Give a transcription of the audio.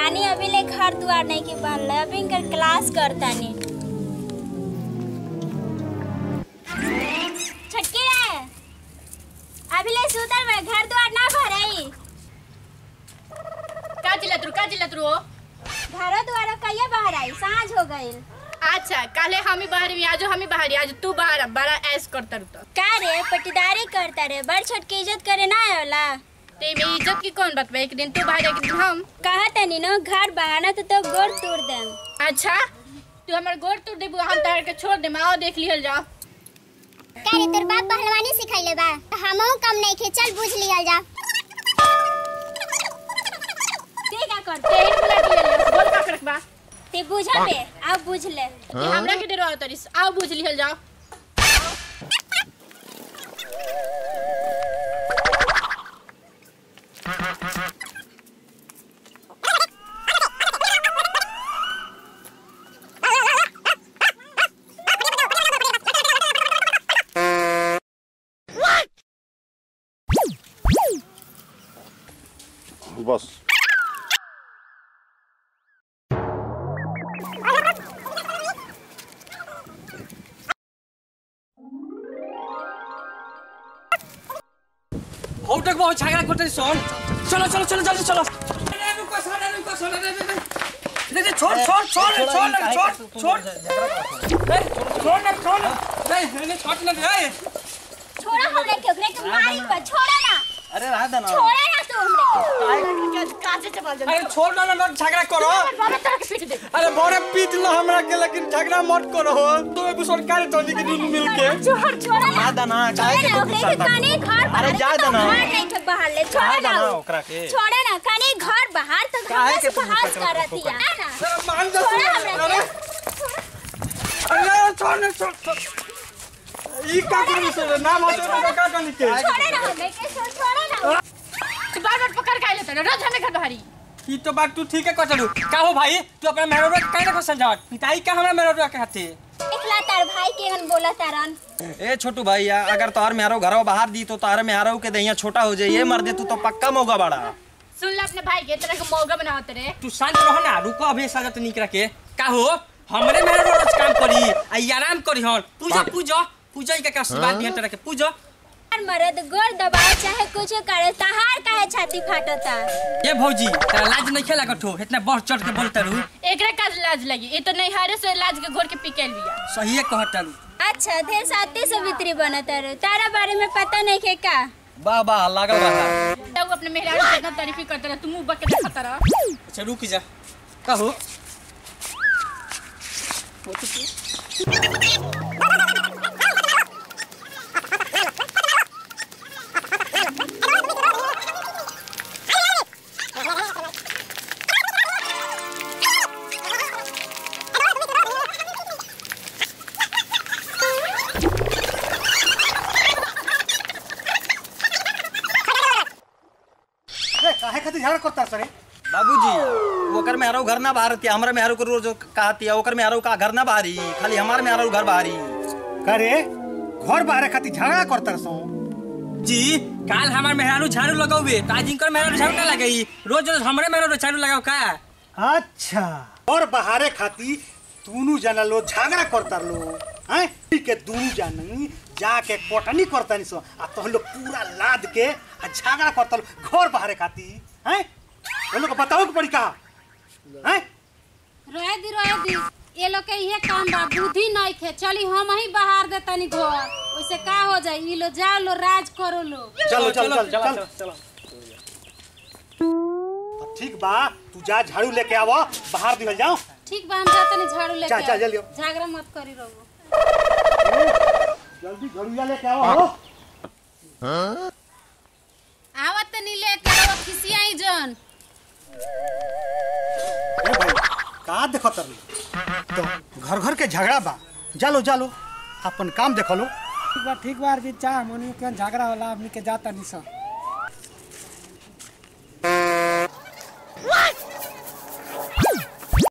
रानी अभी ले घर दुआर नहीं के बनल अभी इनकर क्लास करतानी छटकी रे अभी ले सुतल बा घर दुआर ना भरई का चिल्लत रू का चिल्लत रू घरो दुआर कहिए बाहर आई साँझ हो गइल अच्छा काले हम ही बाहर भी आज हम ही बाहर आज तू बाहर आ, बड़ा ऐस करता रू तो का रे पटीदारी करता रे बड़ छोट के इज्जत करे ना आयोला ते में इज्जत की कौन बात बा एक दिन तू बाहर एक दिन हम कहा तनी नो घर बहाना तो तो गोड़ तोड़ देम अच्छा तू हमर गोड़ तोड़ देबू हम तार के छोड़ देम आओ देख लिहल जाओ का रे तोर बाप पहलवानी सिखैले बा हमहू कम नहीं खे चल पूछ लियल जा ते का कर ते ही बुला के ले ले बोल का करक बा ते बुझा बे अब बुझ ले कि हमरा के डरो तरिस आओ बुझ लिहल जाओ बस হৌটাক বহু ঝাগড়া করতে শোন চলো চলো চলো জলদি চলো রুকো সারা রুকো সারা রে রে রে রে छोड़ छोड़ छोड़ छोड़ ना छोड़ छोड़ ए, छोड़ ना छोड़ ना रे रे छोड़ ना रे छोड़ा हमरे के ओकरे के मारी पर छोड़ा ना अरे रहा था ना छोड़ा ना तू हमरे के कासे चबल जा अरे छोड़ ना ना ना झगड़ा करो बाबा तार के पीट दे अरे बड़े पीट लो हमरा के लेकिन झगड़ा मत करो तुम एक सरकार टोनी के दिन मिल के छोड़ छोड़ा ना रहा था ना काहे के छोड़ा तू ना ओकरे गुस्सा के काने घर अरे बाहर जा तो देना। घर नहीं के बाहर ले छोड़ा जा ना देना उ। ओकरा के। छोड़ा ना काने घर बाहर तो काहे घर के से तू बहास गुस्सा करत करतिया ना अरे मान जा छोड़ा अरे हमरे अरे छोड़ ना छोड़ छोड़ ई का कर से ना भाषा का का टोनी के छोड़ा ना हमरे के छोड़ छोड़ा ना तू बार बार पकड़ के आइले तो रोज हमें घर बाहरी ई तो बात तू ठीक है कटलू का हो भाई तू अपना मेहरबा के काहे को समझावत पिताई का हमरा मेहरबा के हाथे इखला तार भाई के हन बोला तारन ए छोटू भाई या, अगर तोहर मेहरो घरवा बाहर दी तो तोहर मेहरो के दहिया छोटा हो जाइए मर दे तू तो पक्का मौका बड़ा सुन ले अपने भाई के तरह के मौका बनावत रे तू शांत रह ना रुको अभी सजत निक रखे का हो हमरे मेहरबा रोज काम करी आ ई आराम करी हन पूजा पूजा पूजा के का आशीर्वाद दिहन तरह के पूजा यार मर्द गोर दबाव चाहे कुछ करे तहार काहे छाती फाटता ये भौजी तेरा लाज नहीं खेला कठो इतना बढ़ चढ़ के बोलता रू एकरा का लाज लगी ये तो नहीं हारे से लाज के घोर के पिकेल बिया सही कहता रू अच्छा ढेर साथी सवित्री बनत रे तारा बारे में पता नहीं के का वाह वाह लागल रहा तब अपने मेहरारू के इतना तारीफ करते रह तू मुंह बक के देखता रह अच्छा रुक जा का हो काहे खातिर झगड़ा करता सरे बाबूजी ओकर मेहरो घर ना बाहर थिया हमरा मेहरो को रोज कहती है ओकर मेहरो का घर ना बाहरी खाली हमार मेहरो घर बाहरी करे घर बाहर खातिर झगड़ा करता सो जी काल हमार मेहरारू झाड़ू लगावे तो आज इनकर मेहरारू झाड़ू ना लगाई रोज रोज हमरे मेहरारू झाड़ू लगाओ का अच्छा और बाहरे खातिर दोनों जना लोग झगड़ा करता लो हैं के दोनों जन जाके कोटनी करता नहीं सो आ तो लोग पूरा लाद के आ झगड़ा करता लो घर बाहरे खातिर हैं वो लोग बताओ के पड़ी का हैं रहे दी रहे दी ये लोग के इहे काम बा बुद्धि नहीं थे चली हम ही बाहर दे तनी घर वैसे का हो जाई ई लो जा लो राज करो लो चलो चलो चलो चलो तो ठीक बा तू जा झाड़ू लेके आवो बाहर निकल जाओ ठीक बा हम जाते नहीं झाड़ू लेके चल, चल, आओ। जल्दी आओ। झगड़ा मत करी रहो जल्दी झाड़ू लेके आओ हो आवत नहीं लेके आओ खिसियाई जन ए भाई का देखो तर तो घर घर के झगड़ा बा जालो जालो अपन काम देखो लो ठीक बा ठीक बा अरविंद चा मनु के झगड़ा होला हमनी के जाता नहीं सब